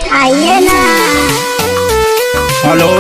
आइए ना hello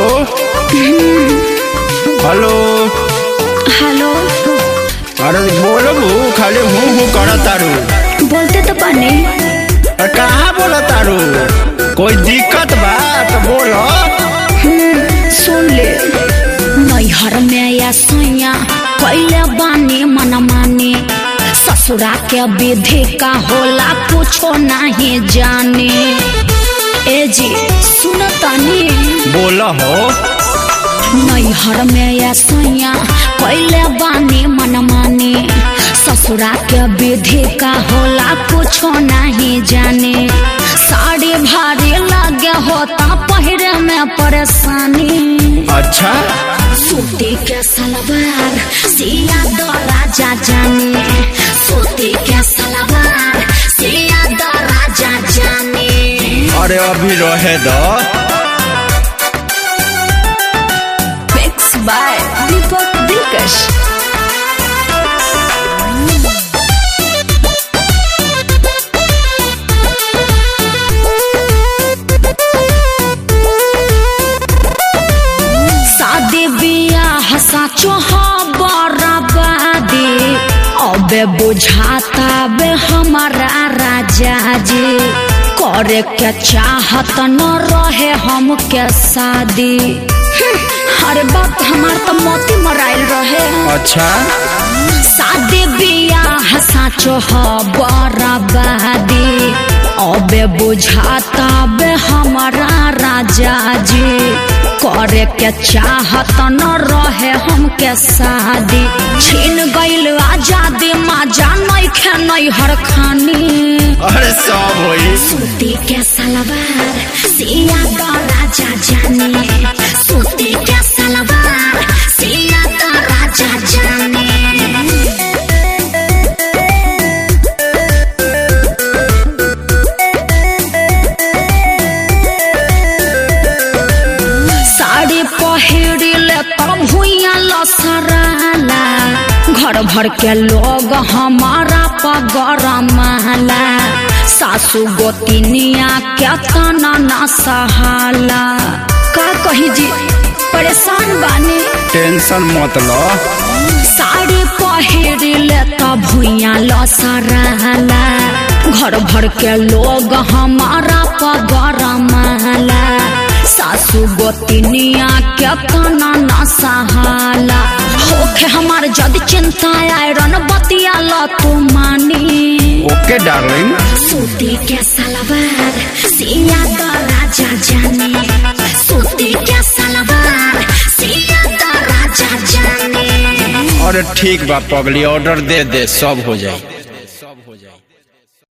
hello hello अरे बोलबू खाली हूँ हूँ कर तारू बोलते तो पानी अरे कहाँ बोला तारू कोई दिक्कत बा तो बोलो सुन ले नैहर में या सैया कैले बानी मन माने ससुरा के विधि का होला कुछो नहीं जाने ए जी सुन तनी बोलो हो नैहर में या सैया कैले बानी मन माने ससुरा के विधि का होला कुछो नहीं जाने साड़ी भारी लगे होता पहिरे में परेशानी अच्छा सूती के सलवार सिया दो राजा जाने सूती के सलवार सिया दो राजा जाने अरे अभी रहे दो मिक्स बाय दीपक दिलकश शादी बियाह साचो बराबादी अबे बुझाता बे हमारा राजा जी करे के चाहत न रहे हम के शादी हम्म, अरे बाप हमार तो मोती मराइल रहे अच्छा शादी बियाह साचो ह बराबादी अबे बुझाता बे हमारा राजा जी करे के चाहत न रहे हमके शादी छीन गइल आजादी माजा नइखे नैहर खानी अरे सब होई सूती के सलवार सिया तो राजा जाने सूती के सलवार सिया तो राजा जाने साड़ी पहिरिले तब भुइया लसराला घर भर के लोग हमारा पगरमाला सासू गोतिनिया के तना न सहाला का कही जी परेशान बानी टेंशन मत लो साड़ी पहिरिले तब भुइया लसराला घर भर के लोग हमारा पगरमाला सासू गोतिनिया के तना न सहाला होखे हमार जद चिंता आयरन बतिया ल तू मानी ओके डार्लिंग सूती के सलवार सिया तो राजा जाने सूती के सलवार सिया तो राजा जाने अरे ठीक बा पगली ऑर्डर दे दे सब हो जाए